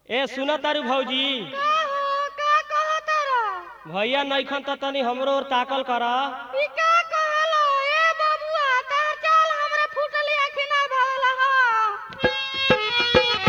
ए सुन तारू भौजी का हो का कहो तारा भैया नैखन त तनी हमरो ओर ताकल कर ई का कहलो ए बबुआ तार चाल हमरा फुटली आखि ना भवला ह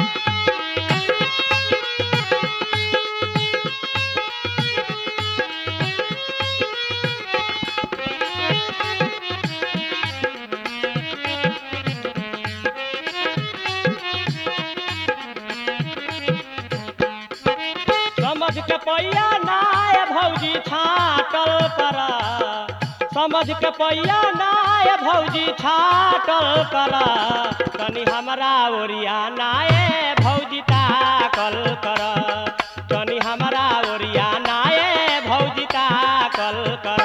समझ के पैया नाय भौजी छाटल कर समझ के पैया नाय भौजी छाटल कर तनी हमरा ओरिया नाय भौजी ताकल कर तनी हमरा ओरिया नाय भौजी ताकल कर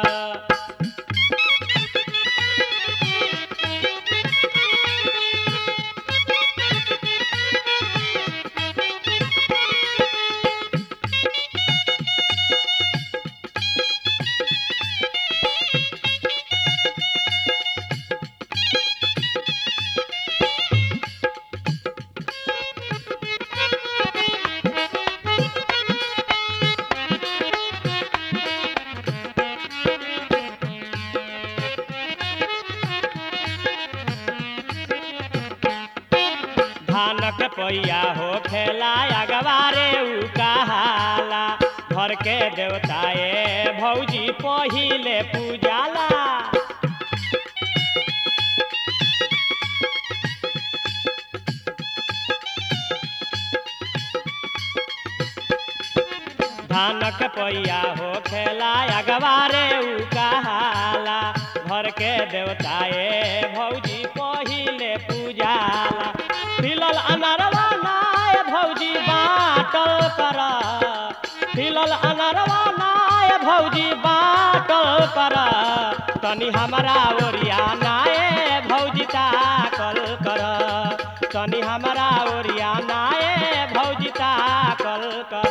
धानक पैया हो खेला अगवारे उ कहाला घर के देवताए भौजी पहिले पूजाला धानक पैया हो खेला अगवारे उ कहाला घर के देवताए भौजी पहिले पूजाला फिलल अनरवा नाय भौजी बाटल कर फिलल अनरवा नाय भौजी बाटल कर तनी हमरा ओरिया नाय भौजी ताकल कर तनी हमरा ओरिया नाय भौजी ताकल कर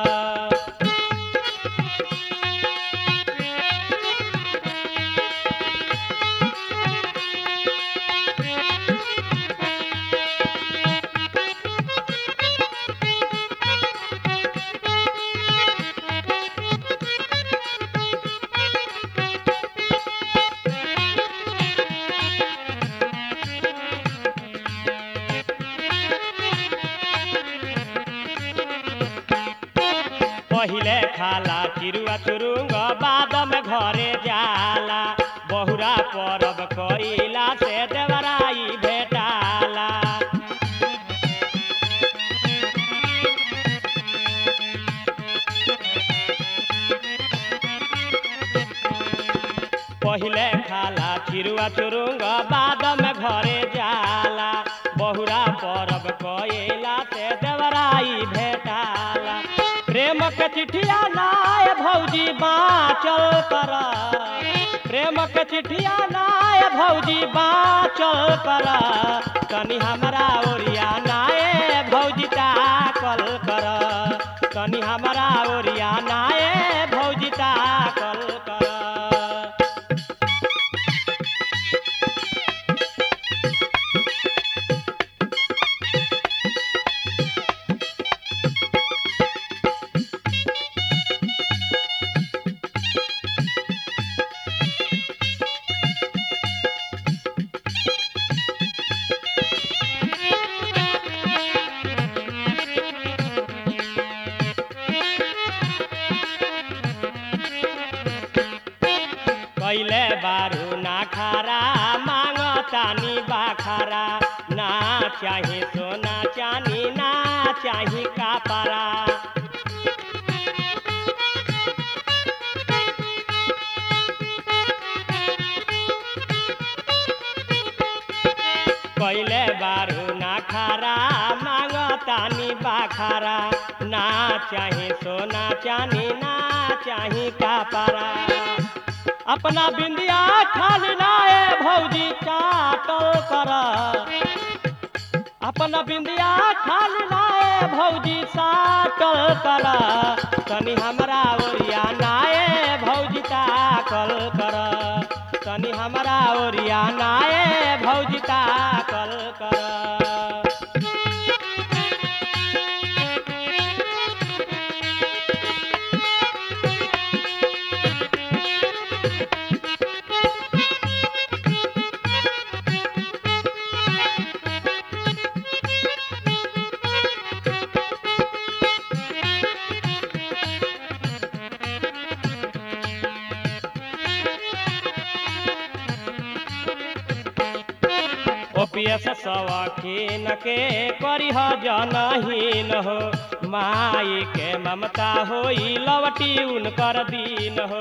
पहिले खाला चिरुआ चुरुंग बाद में घरे जाला बहुरा परब कइला से देवराई भेटाला पहिले खाला चिरुआ चुरुंग बाद में घरे जाला बहुरा परब कइला से देवराई भेटाला प्रेम के चिठिया नाय भौजी बाचल कर प्रेम के चिठिया नाय भौजी बाचल कर तनी हमरा ओरिया नाय भौजी ताकल कर तनी हमरा ओरिया नाय भौजी ताकल कर कैले बारू ना खारा मांग तानी बाखारा ना चाही सोना चानी ना चाही कापारा कैले बारू ना खारा मांग तानी बाखारा ना चाही सोना चानी ना चाही कापारा अपना बिंदिया खाली नाए भौजी चाटल कर अपना बिंदिया खाली नाए भौजी साटल कर तनी हमरा ओरिया नाए भौजी ताकल कर तनी हमरा ओरिया नाए भौजी ताकल कर ओपियस सवखीन के करिह जनहीन हो माई के ममता होई लवटी उनकर दीन हो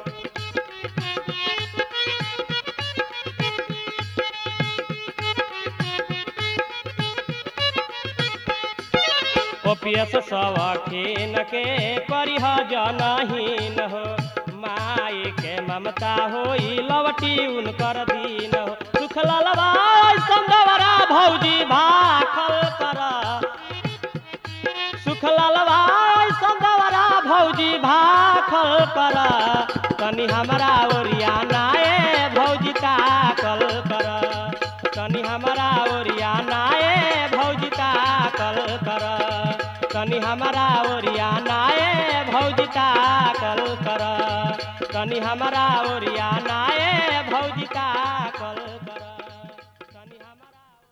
ओपियस सवखीन के करिह जनहीन हो माई के ममता होई लवटी उनकर दीन हो सुख ललवाई संगवरा भौजी भाखल कर सुख ललवाई संगवरा भौजी भाखल कर तनी हमरा ओरिया नाए भौजी ताकल कर तनी हमरा ओरिया नाए भौजी ताकल कर तनी हमरा ओरिया नाए भौजी ताकल कर तनी हमरा ओरिया नाए भौजी ताकल